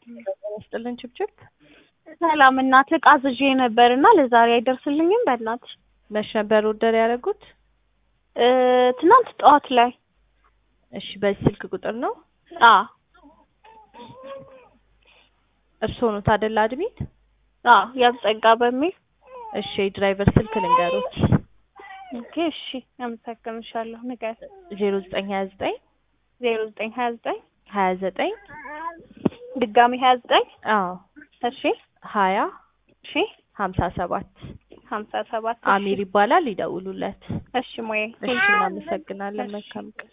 ስጥልን ችብችብ ሰላም እናት እቃ አዝዤ ነበር እና ለዛሬ አይደርስልኝም። በእናትሽ መች ነበር ኦርደር ያደረጉት? እ ትናንት ጠዋት ላይ እሺ በዚህ ስልክ ቁጥር ነው? አ እርስዎ ኖት አይደል አድሚት? አ ያብጸጋ በሚል እሺ የድራይቨር ስልክ ልንገሮት። ኦኬ እሺ አመሰግንሻለሁ። ንገር ዜሮ ዘጠኝ ሀያ ዘጠኝ ዜሮ ዘጠኝ ሀያ ዘጠኝ ሀያ ዘጠኝ ድጋሚ ሀያ ዘጠኝ አዎ እሺ ሀያ እሺ ሀምሳ ሰባት ሀምሳ ሰባት አሚር ይባላል። ይደውሉለት። እሺ ሞዬ እሺ እናመሰግናለን። መልካም ቀን